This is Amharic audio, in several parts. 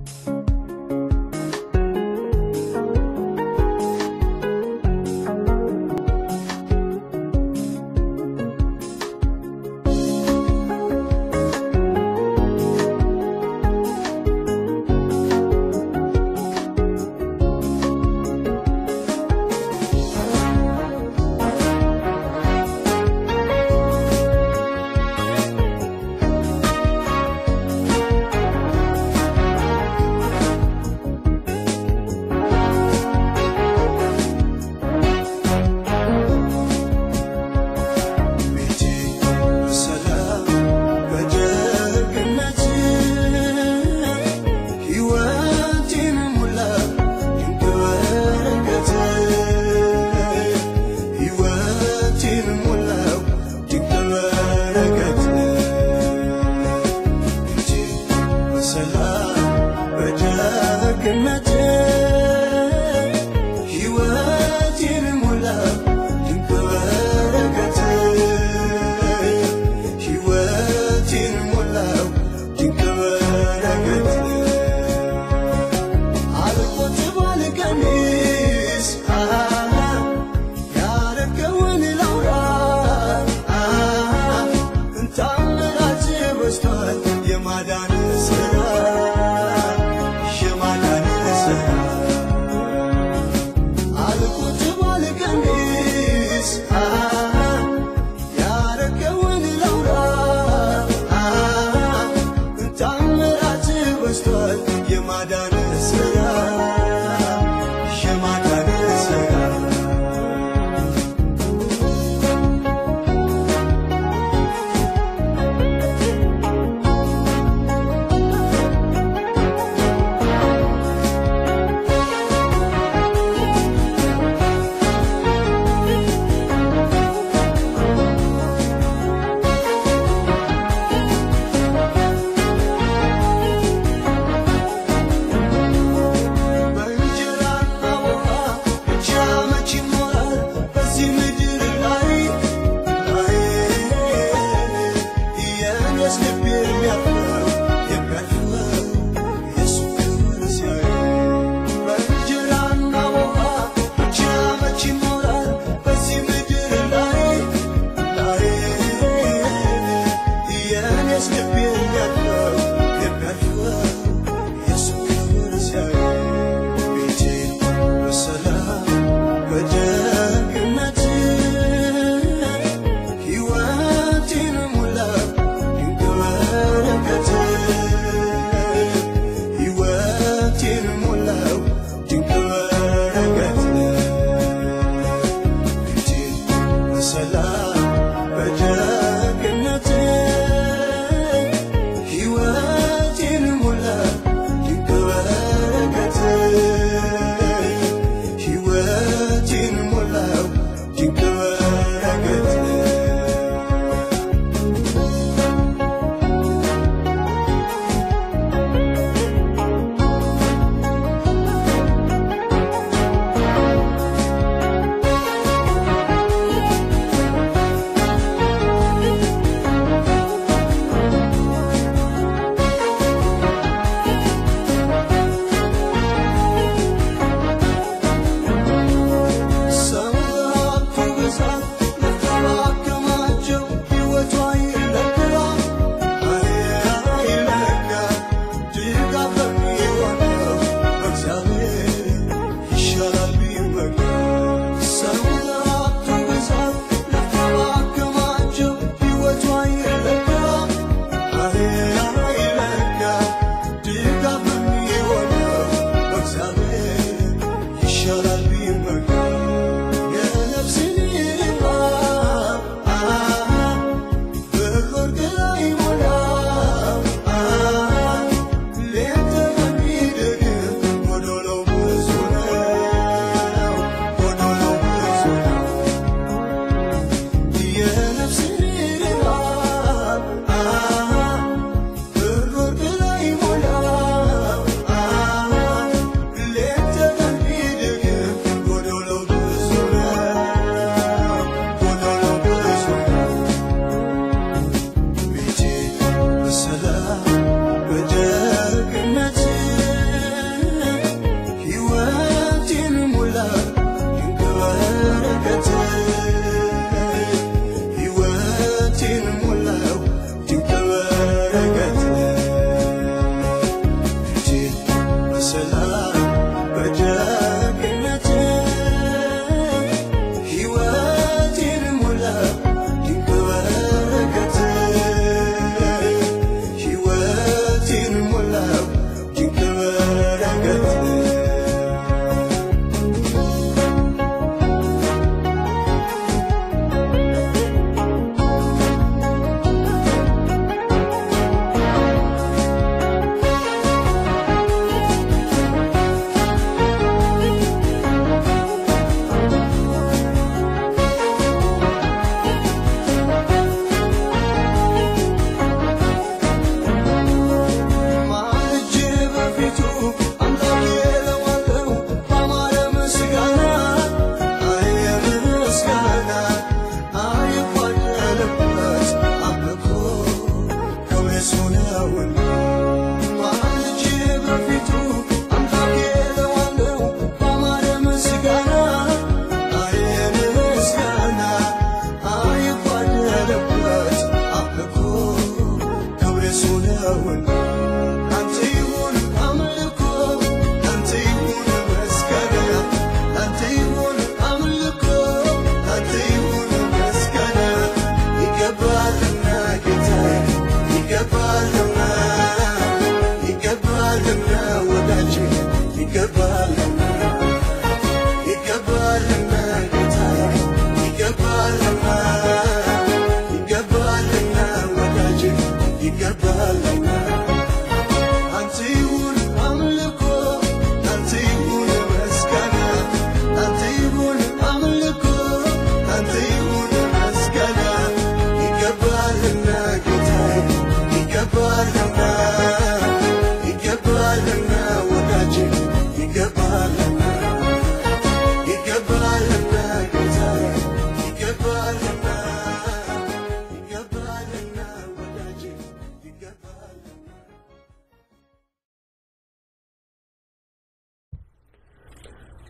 ቤቴ በሰላም በደግነት ሕይወቴን ሞላ ድንቅ በረከት ሕይወቴን ሞላው ድንቅ በረከት ቤቴ በሰላም በደግነት ሕይወቴን ሞላው ድንቅ በረከት ሕይወቴን ሞላው ድንቅ በረከት አልቆጥብ አልቀንስ ያረገውን ላውራ ታምራት በዝቷል የማዳን ስራ የማዳን ስራ አልቆጥብ አልቀንስ ያረገውን ላውራ ታምራት በዝቷል የማዳን ስራ የማዳን ስራ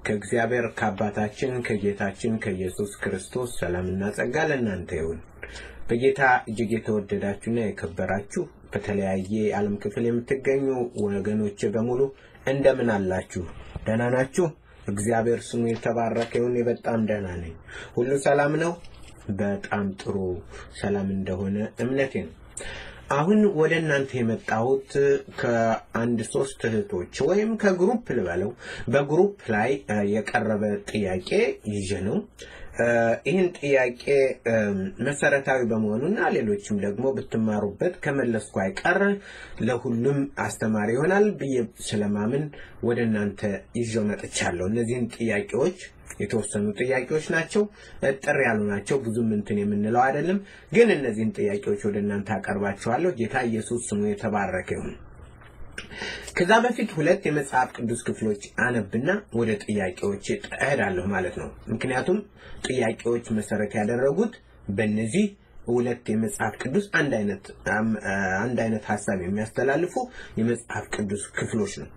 ከእግዚአብሔር ከአባታችን ከጌታችን ከኢየሱስ ክርስቶስ ሰላምና ጸጋ ለእናንተ ይሁን። በጌታ እጅግ የተወደዳችሁና የከበራችሁ በተለያየ የዓለም ክፍል የምትገኙ ወገኖች በሙሉ እንደምን አላችሁ? ደህና ናችሁ? እግዚአብሔር ስሙ የተባረከ ይሁን። በጣም ደህና ነኝ። ሁሉ ሰላም ነው። በጣም ጥሩ ሰላም እንደሆነ እምነቴ ነው። አሁን ወደ እናንተ የመጣሁት ከአንድ ሶስት እህቶች ወይም ከግሩፕ ልበለው በግሩፕ ላይ የቀረበ ጥያቄ ይዤ ነው። ይህን ጥያቄ መሰረታዊ በመሆኑና ሌሎችም ደግሞ ብትማሩበት ከመለስኩ አይቀር ለሁሉም አስተማሪ ይሆናል ብዬ ስለማምን ወደ እናንተ ይዤው መጥቻለሁ። እነዚህን ጥያቄዎች የተወሰኑ ጥያቄዎች ናቸው። ጥር ያሉ ናቸው። ብዙም እንትን የምንለው አይደለም። ግን እነዚህን ጥያቄዎች ወደ እናንተ አቀርባቸዋለሁ። ጌታ ኢየሱስ ስሙ የተባረከ ይሁን። ከዛ በፊት ሁለት የመጽሐፍ ቅዱስ ክፍሎች አነብና ወደ ጥያቄዎች እሄዳለሁ ማለት ነው። ምክንያቱም ጥያቄዎች መሰረት ያደረጉት በእነዚህ ሁለት የመጽሐፍ ቅዱስ አንድ አይነት አንድ አይነት ሀሳብ የሚያስተላልፉ የመጽሐፍ ቅዱስ ክፍሎች ነው።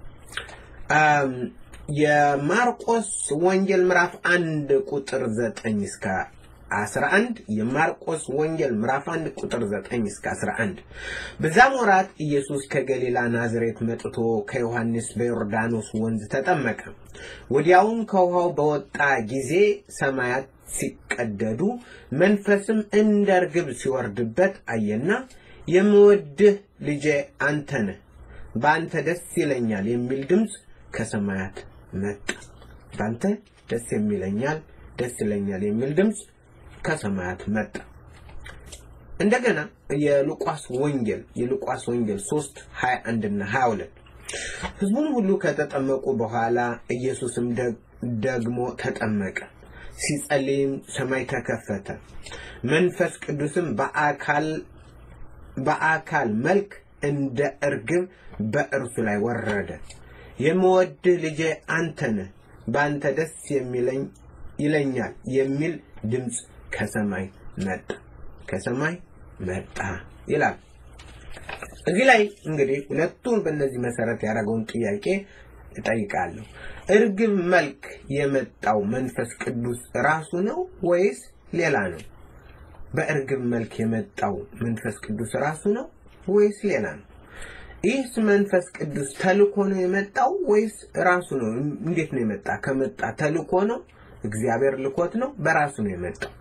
የማርቆስ ወንጌል ምዕራፍ አንድ ቁጥር ዘጠኝ እስከ 11 የማርቆስ ወንጌል ምዕራፍ 1 ቁጥር 9 እስከ 11 በዛም ወራት ኢየሱስ ከገሊላ ናዝሬት መጥቶ ከዮሐንስ በዮርዳኖስ ወንዝ ተጠመቀ። ወዲያውም ከውሃው በወጣ ጊዜ ሰማያት ሲቀደዱ መንፈስም እንደ ርግብ ሲወርድበት አየና የምወድህ ልጄ አንተ ነህ፣ በአንተ ደስ ይለኛል የሚል ድምፅ ከሰማያት መጣ። በአንተ ደስ የሚለኛል ደስ ይለኛል የሚል ድምፅ ከሰማያት መጣ። እንደገና የሉቃስ ወንጌል የሉቃስ ወንጌል 3 21 እና 22 ሕዝቡም ሁሉ ከተጠመቁ በኋላ ኢየሱስም ደግሞ ተጠመቀ። ሲጸልይም ሰማይ ተከፈተ፣ መንፈስ ቅዱስም በአካል በአካል መልክ እንደ እርግብ በእርሱ ላይ ወረደ። የምወድህ ልጄ አንተ ነህ፣ በአንተ ደስ የሚለኝ ይለኛል የሚል ድምፅ ከሰማይ መጣ ከሰማይ መጣ ይላል። እዚህ ላይ እንግዲህ ሁለቱን በእነዚህ መሰረት ያደረገውን ጥያቄ እጠይቃለሁ። እርግብ መልክ የመጣው መንፈስ ቅዱስ ራሱ ነው ወይስ ሌላ ነው? በእርግብ መልክ የመጣው መንፈስ ቅዱስ ራሱ ነው ወይስ ሌላ ነው? ይህስ መንፈስ ቅዱስ ተልኮ ነው የመጣው ወይስ ራሱ ነው? እንዴት ነው የመጣ? ከመጣ ተልኮ ነው? እግዚአብሔር ልኮት ነው? በራሱ ነው የመጣው?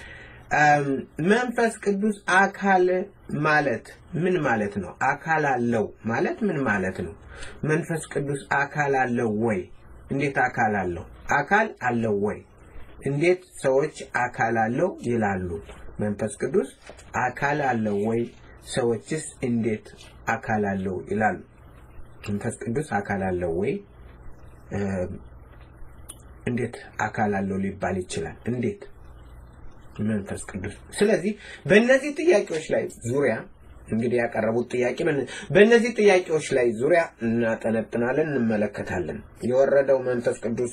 መንፈስ ቅዱስ አካል ማለት ምን ማለት ነው? አካል አለው ማለት ምን ማለት ነው? መንፈስ ቅዱስ አካል አለው ወይ? እንዴት አካል አለው? አካል አለው ወይ? እንዴት ሰዎች አካል አለው ይላሉ? መንፈስ ቅዱስ አካል አለው ወይ? ሰዎችስ እንዴት አካል አለው ይላሉ? መንፈስ ቅዱስ አካል አለው ወይ? እንዴት አካል አለው ሊባል ይችላል? እንዴት መንፈስ ቅዱስ። ስለዚህ በእነዚህ ጥያቄዎች ላይ ዙሪያ እንግዲህ ያቀረቡት ጥያቄ በእነዚህ ጥያቄዎች ላይ ዙሪያ እናጠነጥናለን፣ እንመለከታለን። የወረደው መንፈስ ቅዱስ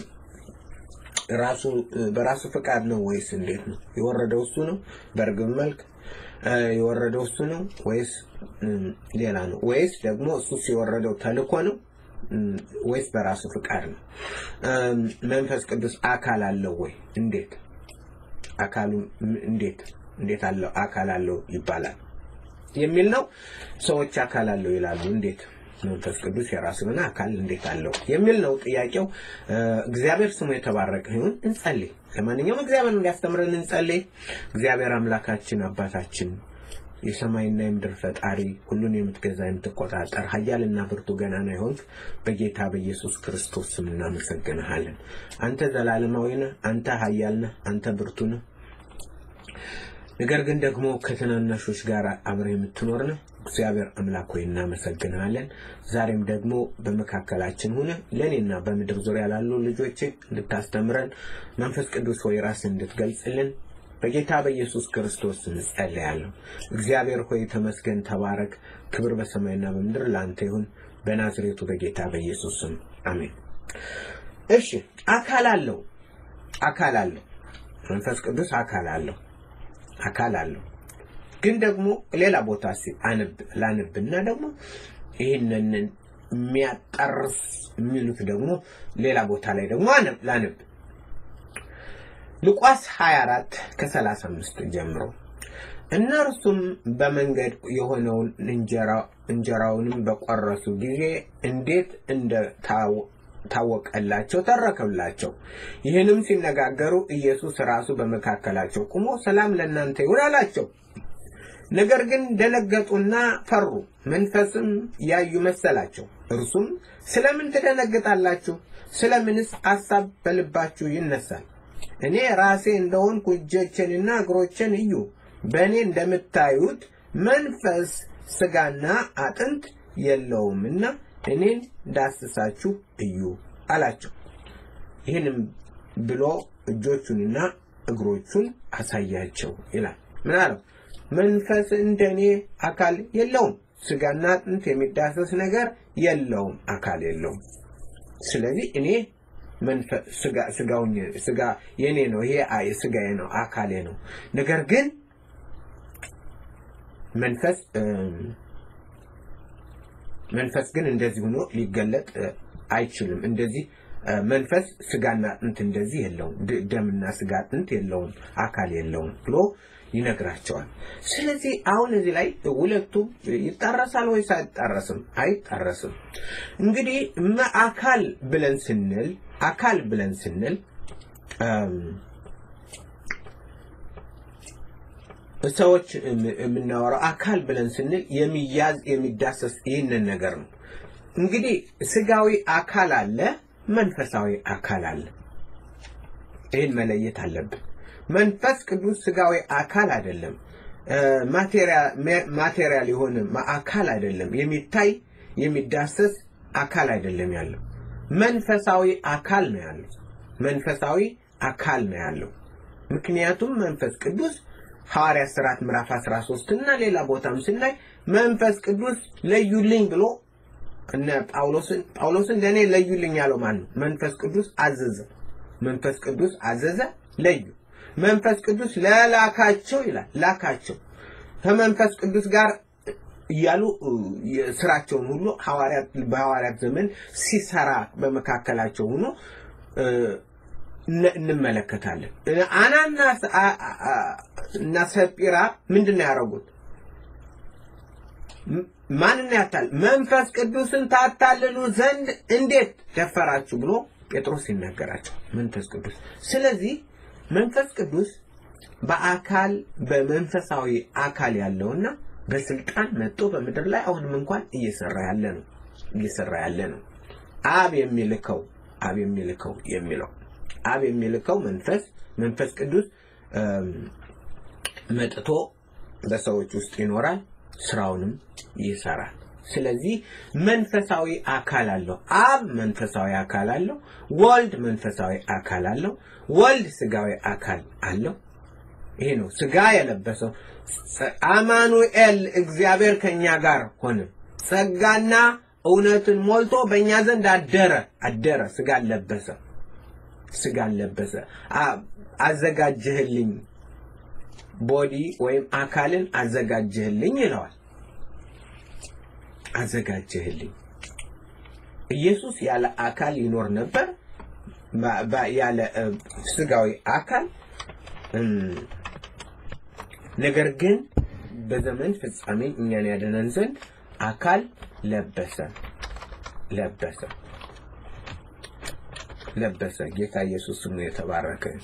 ራሱ በራሱ ፍቃድ ነው ወይስ እንዴት ነው የወረደው? እሱ ነው በእርግብ መልክ የወረደው እሱ ነው ወይስ ሌላ ነው? ወይስ ደግሞ እሱ የወረደው ተልኮ ነው ወይስ በራሱ ፍቃድ ነው? መንፈስ ቅዱስ አካል አለው ወይ? እንዴት አካሉ እንዴት እንዴት አለው አካል አለው ይባላል የሚል ነው። ሰዎች አካል አለው ይላሉ። እንዴት መንፈስ ቅዱስ የራሱ የሆነ አካል እንዴት አለው የሚል ነው ጥያቄው። እግዚአብሔር ስሙ የተባረከ ይሁን። እንጸልይ። ለማንኛውም እግዚአብሔር እንዲያስተምረን እንጸልይ። እግዚአብሔር አምላካችን አባታችን የሰማይና የምድር ፈጣሪ ሁሉን የምትገዛ የምትቆጣጠር ኃያልና ብርቱ ገናና ይሆንክ በጌታ በኢየሱስ ክርስቶስ ስም እናመሰግንሃለን። አንተ ዘላለማዊ ነህ። አንተ ኃያል ነህ። አንተ ብርቱ ነህ። ነገር ግን ደግሞ ከትናናሾች ጋር አብረህ የምትኖር ነህ። እግዚአብሔር አምላክ ሆይ እናመሰግንሃለን። ዛሬም ደግሞ በመካከላችን ሆነ ለእኔና በምድር ዙሪያ ላሉ ልጆች እንድታስተምረን መንፈስ ቅዱስ ሆይ ራስን እንድትገልጽልን በጌታ በኢየሱስ ክርስቶስ ስም ጸልያለሁ። እግዚአብሔር ሆይ ተመስገን፣ ተባረክ። ክብር በሰማይና በምድር ለአንተ ይሁን፣ በናዝሬቱ በጌታ በኢየሱስ ስም አሜን። እሺ፣ አካል አለው፣ አካል አለው። መንፈስ ቅዱስ አካል አለው፣ አካል አለው። ግን ደግሞ ሌላ ቦታ አንብ ላንብና ደግሞ ይህንን የሚያጠርስ የሚሉት ደግሞ ሌላ ቦታ ላይ ደግሞ አነብ- ላነብ ሉቃስ 24 ከ35 ጀምሮ እነርሱም በመንገድ የሆነውን እንጀራ እንጀራውንም በቆረሱ ጊዜ እንዴት እንደ ታወ- ታወቀላቸው ተረከላቸው። ይህንም ሲነጋገሩ ኢየሱስ ራሱ በመካከላቸው ቆሞ ሰላም ለእናንተ ይሁን አላቸው። ነገር ግን ደነገጡና ፈሩ፣ መንፈስም ያዩ መሰላቸው። እርሱም ስለምን ትደነግጣላችሁ? ስለምንስ አሳብ በልባችሁ ይነሳል? እኔ ራሴ እንደሆንኩ እጆቼንና እግሮቼን እዩ። በእኔ እንደምታዩት መንፈስ ሥጋና አጥንት የለውምና እኔን ዳስሳችሁ እዩ አላቸው። ይህንም ብሎ እጆቹንና እግሮቹን አሳያቸው ይላል። ምን አለው? መንፈስ እንደኔ አካል የለውም፣ ሥጋና አጥንት የሚዳሰስ ነገር የለውም፣ አካል የለውም። ስለዚህ እኔ መንፈስ ሥጋ ሥጋውኝ ሥጋ የኔ ነው፣ ይሄ አይ ሥጋዬ ነው፣ አካሌ ነው። ነገር ግን መንፈስ እም፣ መንፈስ ግን እንደዚህ ሆኖ ሊገለጥ እ፣ አይችልም። እንደዚህ እ፣ መንፈስ ሥጋና አጥንት እንደዚህ የለውም፣ ድ- ደምና ሥጋ አጥንት የለውም፣ አካል የለውም ብሎ ይነግራቸዋል። ስለዚህ አሁን እዚህ ላይ ሁለቱ ይጣረሳል ወይስ አይጣረስም? አይጣረስም። እንግዲህ መ- አካል ብለን ስንል አካል ብለን ስንል እም፣ ሰዎች የም- የምናወራው አካል ብለን ስንል የሚያዝ የሚዳሰስ ይህንን ነገር ነው። እንግዲህ ስጋዊ አካል አለ፣ መንፈሳዊ አካል አለ። ይህን መለየት አለብን። መንፈስ ቅዱስ ስጋዊ አካል አይደለም፣ ማቴሪያል የሆነ ማ- አካል አይደለም፣ የሚታይ የሚዳሰስ አካል አይደለም ያለው፣ መንፈሳዊ አካል ነው ያለው። መንፈሳዊ አካል ነው ያለው። ምክንያቱም መንፈስ ቅዱስ ሐዋርያት ሥርዓት ምዕራፍ 13 እና ሌላ ቦታም ስናይ መንፈስ ቅዱስ ለዩልኝ ብሎ እነ ጳውሎስን ጳውሎስን ለእኔ ለዩልኝ ያለው ማን ነው? መንፈስ ቅዱስ አዘዘ። መንፈስ ቅዱስ አዘዘ፣ ለዩ። መንፈስ ቅዱስ ለላካቸው ይላል ላካቸው ከመንፈስ ቅዱስ ጋር እያሉ እ፣ የስራቸውን ሁሉ ሐዋርያት በሐዋርያት ዘመን ሲሰራ በመካከላቸው ሆኖ እ፣ እነ- እንመለከታለን። እ፣ አናናስ አ- አ- አ- እና ሰጲራ ምንድን ነው ያደረጉት? ም- ማንን ያታል? መንፈስ ቅዱስን ታታልሉ ዘንድ እንዴት ደፈራችሁ ብሎ ጴጥሮስ ይናገራቸው መንፈስ ቅዱስ። ስለዚህ መንፈስ ቅዱስ በአካል በመንፈሳዊ አካል ያለውና በስልጣን መጥቶ በምድር ላይ አሁንም እንኳን እየሰራ ያለ ነው እየሰራ ያለ ነው። አብ የሚልከው አብ የሚልከው የሚለው አብ የሚልከው መንፈስ መንፈስ ቅዱስ እም፣ መጥቶ በሰዎች ውስጥ ይኖራል፣ ስራውንም ይሰራል። ስለዚህ መንፈሳዊ አካል አለው። አብ መንፈሳዊ አካል አለው። ወልድ መንፈሳዊ አካል አለው። ወልድ ስጋዊ አካል አለው። ይሄ ነው ስጋ የለበሰው አማኑኤል እግዚአብሔር ከኛ ጋር ሆነ፣ ጸጋና እውነትን ሞልቶ በእኛ ዘንድ አደረ አደረ፣ ስጋ ለበሰ ስጋ ለበሰ። አ- አዘጋጀህልኝ ቦዲ ወይም አካልን አዘጋጀህልኝ ይለዋል። አዘጋጀህልኝ። ኢየሱስ ያለ አካል ይኖር ነበር፣ ባ- ባ- ያለ እ፣ ስጋዊ አካል እም፣ ነገር ግን በዘመን ፍጻሜ እኛን ያድነን ዘንድ አካል ለበሰ ለበሰ ለበሰ። ጌታ ኢየሱስ ስሙ የተባረከ ይሁን።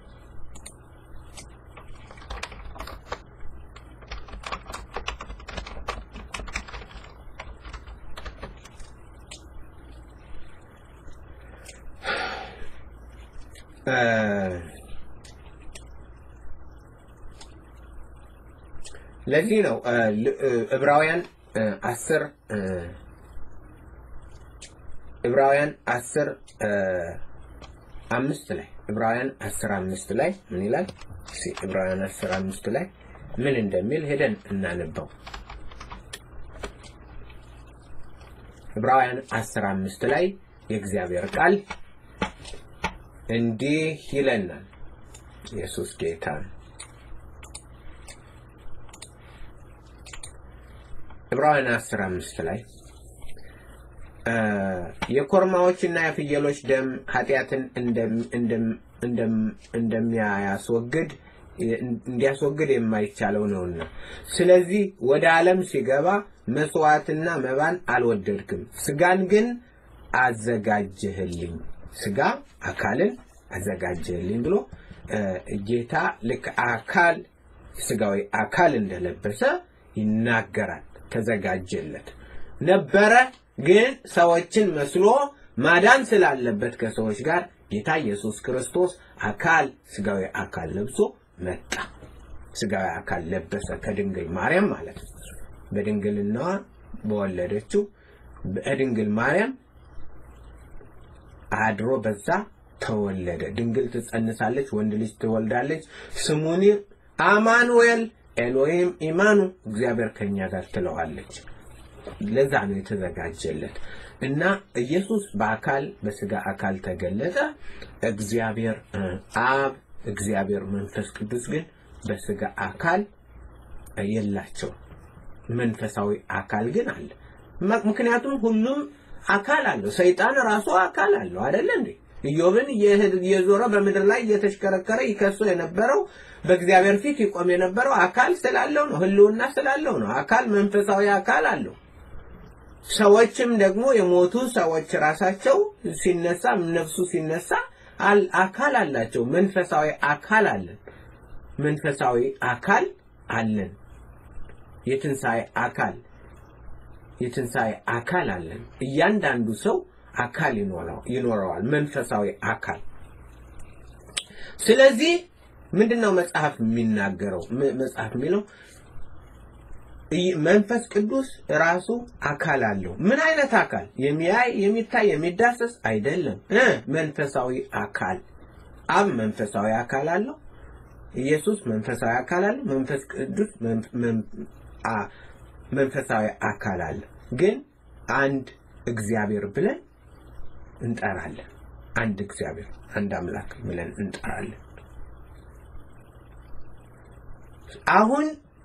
እ፣ ለዚህ ነው እ፣ ል- እ፣ ዕብራውያን እ፣ አስር እ፣ ዕብራውያን አስር እ፣ አምስት ላይ ዕብራውያን አስር አምስት ላይ ምን ይላል? እስኪ ዕብራውያን አስር አምስት ላይ ምን እንደሚል ሄደን እናንበው። ዕብራውያን አስር አምስት ላይ የእግዚአብሔር ቃል እንዲህ ይለናል። ኢየሱስ ጌታ ነው። ዕብራውያን አስር አምስት ላይ እ፣ የኮርማዎችና የፍየሎች ደም ኃጢአትን እንደም- እንደም- እንደም- እንደሚያስወግድ እንዲያስወግድ የማይቻለው ነውና፣ ስለዚህ ወደ ዓለም ሲገባ መስዋዕትና መባን አልወደድክም፣ ስጋን ግን አዘጋጀህልኝ፣ ስጋ አካልን አዘጋጀህልኝ ብሎ እ፣ ጌታ ልክ አካል ስጋዊ አካል እንደለበሰ ይናገራል። ተዘጋጀለት ነበረ፣ ግን ሰዎችን መስሎ ማዳን ስላለበት ከሰዎች ጋር ጌታ ኢየሱስ ክርስቶስ አካል ስጋዊ አካል ለብሶ መጣ። ስጋዊ አካል ለበሰ ከድንግል ማርያም ማለት ነው። በድንግልናዋ በወለደችው በድንግል ማርያም አድሮ በዛ ተወለደ። ድንግል ትጸንሳለች፣ ወንድ ልጅ ትወልዳለች፣ ስሙኒ አማኑኤል ኤሎሂም ኢማኑ እግዚአብሔር ከኛ ጋር ትለዋለች። ለዛ ነው የተዘጋጀለት እና ኢየሱስ በአካል በስጋ አካል ተገለጠ። እግዚአብሔር እ፣ አብ እግዚአብሔር መንፈስ ቅዱስ ግን በስጋ አካል የላቸው። መንፈሳዊ አካል ግን አለ። ም- ምክንያቱም ሁሉም አካል አለው። ሰይጣን ራሱ አካል አለው አይደለ እንዴ? ኢዮብን እየሄድ- እየዞረ በምድር ላይ እየተሽከረከረ ይከሱ የነበረው በእግዚአብሔር ፊት ይቆም የነበረው አካል ስላለው ነው። ህልውና ስላለው ነው። አካል መንፈሳዊ አካል አለው። ሰዎችም ደግሞ የሞቱ ሰዎች ራሳቸው ሲነሳ ነፍሱ ሲነሳ አል- አካል አላቸው። መንፈሳዊ አካል አለን። መንፈሳዊ አካል አለን። የትንሣኤ አካል የትንሣኤ አካል አለን። እያንዳንዱ ሰው አካል ይኖረው- ይኖረዋል፣ መንፈሳዊ አካል። ስለዚህ ምንድነው መጽሐፍ የሚናገረው? ም- መጽሐፍ የሚለው ይ- መንፈስ ቅዱስ ራሱ አካል አለው። ምን አይነት አካል? የሚያይ የሚታይ የሚዳሰስ አይደለም እ መንፈሳዊ አካል። አብ መንፈሳዊ አካል አለው። ኢየሱስ መንፈሳዊ አካል አለው። መንፈስ ቅዱስ መን- መን- አ- መንፈሳዊ አካል አለ። ግን አንድ እግዚአብሔር ብለን እንጠራለን። አንድ እግዚአብሔር፣ አንድ አምላክ ብለን እንጠራለን። አሁን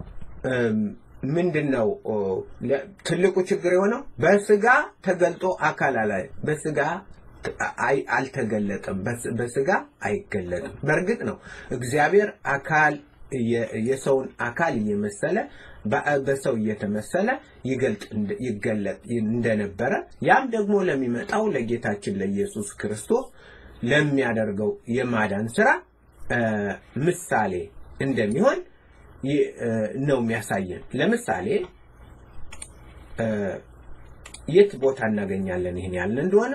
ምንድን ነው ኦ፣ ለ- ትልቁ ችግር የሆነው በስጋ ተገልጦ አካል አላ በስጋ ት- አይ- አልተገለጠም። በስ- በስጋ አይገለጥም። በእርግጥ ነው እግዚአብሔር አካል የ- የሰውን አካል እየመሰለ በ- በሰው እየተመሰለ ይገልጥ እንደ- ይገለጥ እንደነበረ ያም ደግሞ ለሚመጣው ለጌታችን ለኢየሱስ ክርስቶስ ለሚያደርገው የማዳን ስራ እ፣ ምሳሌ እንደሚሆን ይ- እ፣ ነው የሚያሳየን። ለምሳሌ እ፣ የት ቦታ እናገኛለን ይህን ያልን እንደሆነ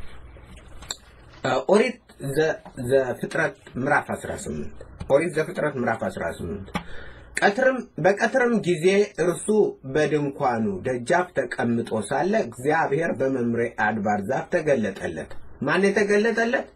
እ፣ ኦሪት ዘ- ዘፍጥረት ምዕራፍ 18 ኦሪት ዘፍጥረት ምዕራፍ 18 ቀትርም በቀትርም ጊዜ እርሱ በድንኳኑ ደጃፍ ተቀምጦ ሳለ እግዚአብሔር በመምሬ አድባር ዛፍ ተገለጠለት። ማን የተገለጠለት?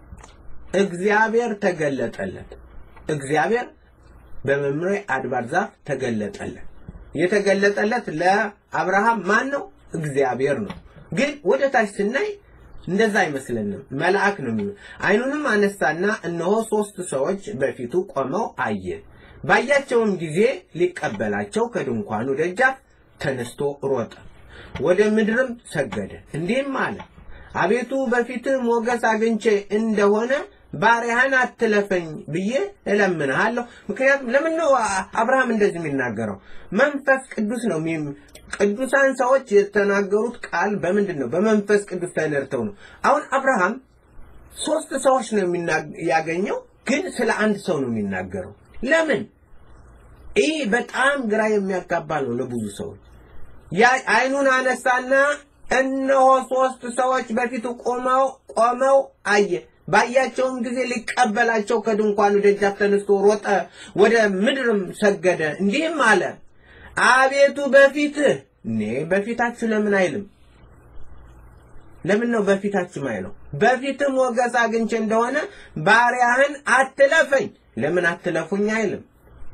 እግዚአብሔር ተገለጠለት። እግዚአብሔር በመምሬ አድባር ዛፍ ተገለጠለት። የተገለጠለት ለአብርሃም ማን ነው? እግዚአብሔር ነው። ግን ወደ ታች ስናይ እንደዛ አይመስለንም። መልአክ ነው የሚሆን። አይኑንም አነሳና እነሆ ሶስት ሰዎች በፊቱ ቆመው አየ። ባያቸውም ጊዜ ሊቀበላቸው ከድንኳኑ ደጃፍ ተነስቶ ሮጠ፣ ወደ ምድርም ሰገደ፣ እንዲህም አለ አቤቱ በፊትህ ሞገስ አግኝቼ እንደሆነ ባሪያህን አትለፈኝ ብዬ እለምንሃለሁ። ምክንያቱም ለምን ነው አ- አብርሃም እንደዚህ የሚናገረው? መንፈስ ቅዱስ ነው። የሚ- ቅዱሳን ሰዎች የተናገሩት ቃል በምንድን ነው? በመንፈስ ቅዱስ ተነድተው ነው። አሁን አብርሃም ሶስት ሰዎች ነው የሚና- ያገኘው፣ ግን ስለ አንድ ሰው ነው የሚናገረው። ለምን? ይህ በጣም ግራ የሚያጋባ ነው ለብዙ ሰዎች። ያ አይኑን አነሳና እነሆ ሶስት ሰዎች በፊቱ ቆመው ቆመው አየ። ባያቸውም ጊዜ ሊቀበላቸው ከድንኳኑ ደጃፍ ተነስቶ ሮጠ፣ ወደ ምድርም ሰገደ፣ እንዲህም አለ አቤቱ በፊትህ እኔ በፊታችሁ ለምን አይልም? ለምን ነው በፊታችሁ አይለው? በፊትህ ሞገስ አግኝቼ እንደሆነ ባሪያህን አትለፈኝ። ለምን አትለፉኝ አይልም?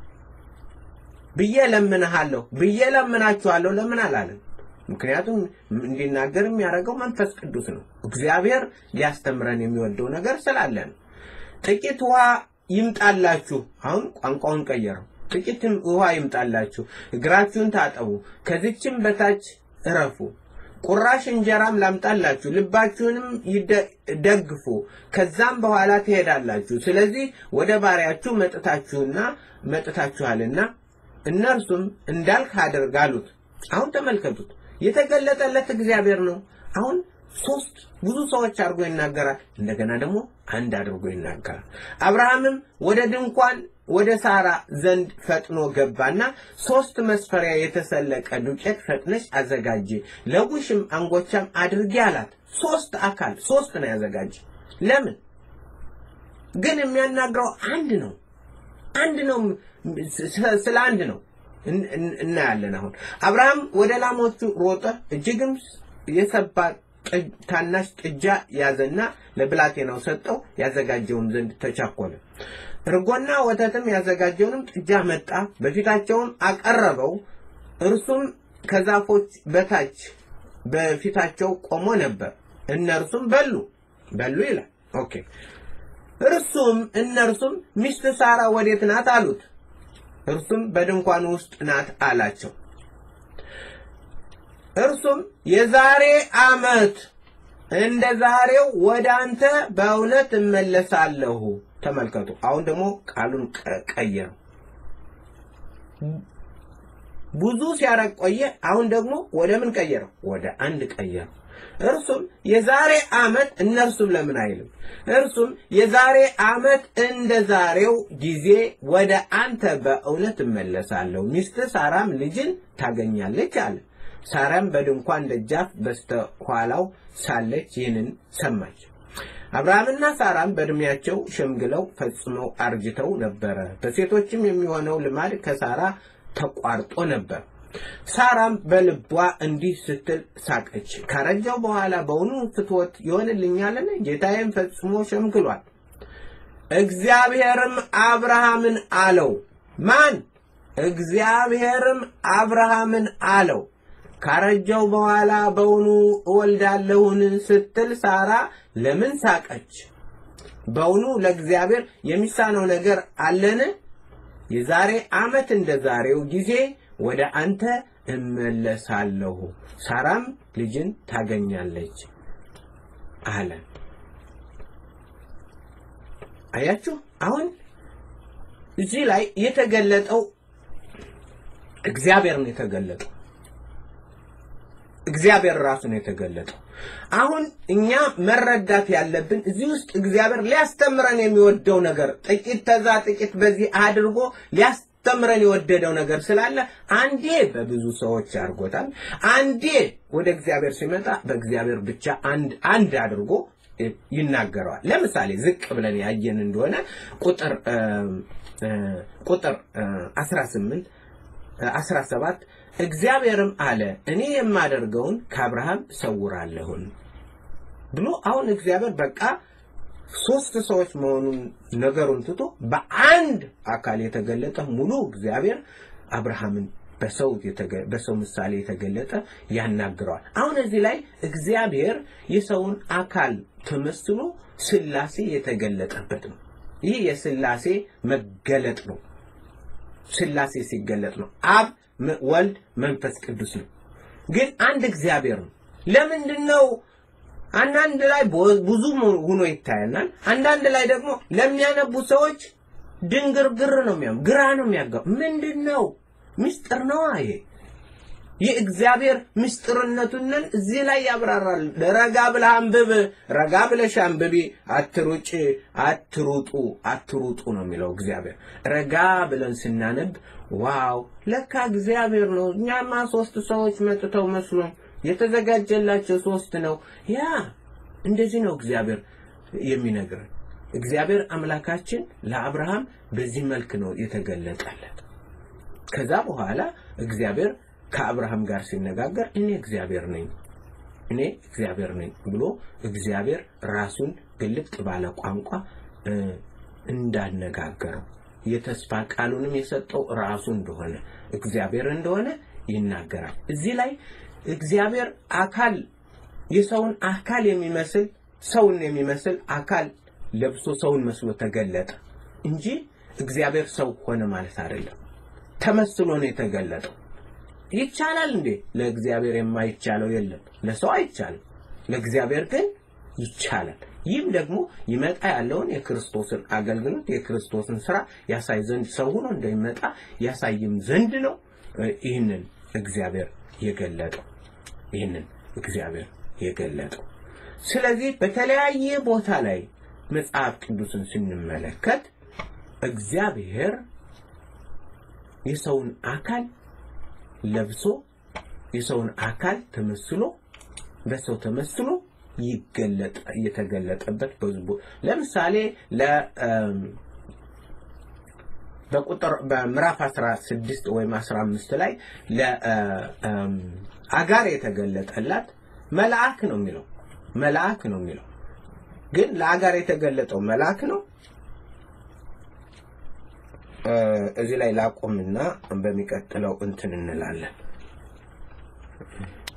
ብዬ ለምንሃለሁ ብዬ ለምናችኋለሁ ለምን አላለም? ምክንያቱም እንዲናገር የሚያደርገው መንፈስ ቅዱስ ነው። እግዚአብሔር ሊያስተምረን የሚወደው ነገር ስላለ ነው። ጥቂት ውሃ ይምጣላችሁ። አሁን ቋንቋውን ቀየረው። ጥቂት ውሃ ይምጣላችሁ፣ እግራችሁን ታጠቡ፣ ከዚችም በታች እረፉ። ቁራሽ እንጀራም ላምጣላችሁ፣ ልባችሁንም ይደ- ደግፉ፣ ከዛም በኋላ ትሄዳላችሁ። ስለዚህ ወደ ባሪያችሁ መጥታችሁና መጥታችኋልና እነርሱም እንዳልክ አድርግ አሉት። አሁን ተመልከቱት፣ የተገለጠለት እግዚአብሔር ነው። አሁን ሶስት ብዙ ሰዎች አድርጎ ይናገራል። እንደገና ደግሞ አንድ አድርጎ ይናገራል። አብርሃምም ወደ ድንኳን ወደ ሳራ ዘንድ ፈጥኖ ገባና ሶስት መስፈሪያ የተሰለቀ ዱቄት ፈጥነሽ አዘጋጂ፣ ለቡሽም አንጎቻም አድርጊ አላት። ሶስት አካል ሶስት ነው ያዘጋጅ። ለምን ግን የሚያናግረው አንድ ነው። አንድ ነው። ስለ- ስለ አንድ ነው እን- እን- እናያለን። አሁን አብርሃም ወደ ላሞቹ ሮጠ፣ እጅግም የሰባ ጥ- ታናሽ ጥጃ ያዘና ለብላቴናው ሰጠው፣ ያዘጋጀውም ዘንድ ተቻኮለ። እርጎና ወተትም ያዘጋጀውንም ጥጃ መጣ፣ በፊታቸውም አቀረበው። እርሱም ከዛፎች በታች በፊታቸው ቆሞ ነበር። እነርሱም በሉ በሉ ይላል። ኦኬ እርሱም እነርሱም ሚስት ሳራ ወዴት ናት አሉት። እርሱም በድንኳኑ ውስጥ ናት አላቸው። እርሱም የዛሬ ዓመት እንደ ዛሬው ወደ አንተ በእውነት እመለሳለሁ። ተመልከቱ። አሁን ደግሞ ቃሉን ቀ- ቀየረው። ብዙ ሲያረግ ቆየ። አሁን ደግሞ ወደ ምን ቀየረው? ወደ አንድ ቀየረው። እርሱም የዛሬ ዓመት እነርሱም ለምን አይልም? እርሱም የዛሬ ዓመት እንደ ዛሬው ጊዜ ወደ አንተ በእውነት እመለሳለሁ፣ ሚስት ሳራም ልጅን ታገኛለች አለ። ሳራም በድንኳን ደጃፍ በስተኋላው ሳለች ይህንን ሰማች። አብርሃምና ሳራም በዕድሜያቸው ሸምግለው ፈጽመው አርጅተው ነበረ። በሴቶችም የሚሆነው ልማድ ከሳራ ተቋርጦ ነበር። ሳራም በልቧ እንዲህ ስትል ሳቀች፣ ካረጀው በኋላ በውኑ ፍትወት ይሆንልኛልን? ጌታዬም ፈጽሞ ሸምግሏል። እግዚአብሔርም አብርሃምን አለው። ማን? እግዚአብሔርም አብርሃምን አለው ካረጀው በኋላ በውኑ እወልዳለሁን ስትል ሳራ ለምን ሳቀች? በውኑ ለእግዚአብሔር የሚሳነው ነገር አለን? የዛሬ ዓመት እንደ ዛሬው ጊዜ ወደ አንተ እመለሳለሁ፣ ሳራም ልጅን ታገኛለች አለ። አያችሁ፣ አሁን እዚህ ላይ የተገለጠው እግዚአብሔር ነው የተገለጠው። እግዚአብሔር ራሱ ነው የተገለጠው። አሁን እኛ መረዳት ያለብን እዚህ ውስጥ እግዚአብሔር ሊያስተምረን የሚወደው ነገር ጥቂት ተዛ ጥቂት በዚህ አድርጎ ሊያስተምረን የወደደው ነገር ስላለ አንዴ በብዙ ሰዎች አድርጎታል። አንዴ ወደ እግዚአብሔር ሲመጣ በእግዚአብሔር ብቻ አንድ አንድ አድርጎ ይናገረዋል። ለምሳሌ ዝቅ ብለን ያየን እንደሆነ ቁጥር ቁጥር 18 17 እግዚአብሔርም አለ እኔ የማደርገውን ከአብርሃም ሰውራለሁን ብሎ አሁን እግዚአብሔር በቃ ሶስት ሰዎች መሆኑን ነገሩን ትቶ በአንድ አካል የተገለጠ ሙሉ እግዚአብሔር አብርሃምን በሰው በሰው ምሳሌ የተገለጠ ያናግረዋል። አሁን እዚህ ላይ እግዚአብሔር የሰውን አካል ተመስሎ ስላሴ የተገለጠበት ነው። ይህ የስላሴ መገለጥ ነው። ስላሴ ሲገለጥ ነው። አብ ወልድ መንፈስ ቅዱስ ነው። ግን አንድ እግዚአብሔር ነው። ለምንድን ነው አንዳንድ ላይ ብዙ ሆኖ ይታየናል። አንዳንድ ላይ ደግሞ ለሚያነቡ ሰዎች ድንግርግር ነው የሚያም ግራ ነው የሚያጋው። ምንድን ነው ምስጢር ነው ይሄ የእግዚአብሔር ምስጢርነቱንን እዚህ ላይ ያብራራል። ረጋ ብለህ አንብብ፣ ረጋ ብለሽ አንብቢ፣ አትሩጭ፣ አትሩጡ፣ አትሩጡ ነው የሚለው እግዚአብሔር። ረጋ ብለን ስናነብ ዋው ለካ እግዚአብሔር ነው። እኛማ ሶስት ሰዎች መጥተው መስሎ የተዘጋጀላቸው ሶስት ነው። ያ እንደዚህ ነው እግዚአብሔር የሚነግረን። እግዚአብሔር አምላካችን ለአብርሃም በዚህ መልክ ነው የተገለጠለት። ከዛ በኋላ እግዚአብሔር ከአብርሃም ጋር ሲነጋገር እኔ እግዚአብሔር ነኝ እኔ እግዚአብሔር ነኝ ብሎ እግዚአብሔር ራሱን ግልጥ ባለ ቋንቋ እንዳነጋገረው የተስፋ ቃሉንም የሰጠው ራሱ እንደሆነ እግዚአብሔር እንደሆነ ይናገራል። እዚህ ላይ እግዚአብሔር አካል የሰውን አካል የሚመስል ሰውን የሚመስል አካል ለብሶ ሰውን መስሎ ተገለጠ እንጂ እግዚአብሔር ሰው ሆነ ማለት አይደለም። ተመስሎ ነው የተገለጠው። ይቻላል እንዴ? ለእግዚአብሔር የማይቻለው የለም። ለሰው አይቻልም፣ ለእግዚአብሔር ግን ይቻላል። ይህም ደግሞ ይመጣ ያለውን የክርስቶስን አገልግሎት የክርስቶስን ስራ ያሳይ ዘንድ ሰው ሆኖ እንደሚመጣ ያሳይም ዘንድ ነው ይህንን እግዚአብሔር የገለጠው ይህንን እግዚአብሔር የገለጠው። ስለዚህ በተለያየ ቦታ ላይ መጽሐፍ ቅዱስን ስንመለከት እግዚአብሔር የሰውን አካል ለብሶ የሰውን አካል ተመስሎ በሰው ተመስሎ ይገለጥ የተገለጠበት በዝቦ ለምሳሌ ለ በቁጥር በምዕራፍ 16 ወይም 15 ላይ ለአጋር የተገለጠላት መልአክ ነው የሚለው መልአክ ነው የሚለው ግን ለአጋር የተገለጠው መልአክ ነው። እዚህ ላይ ላቆምና በሚቀጥለው እንትን እንላለን።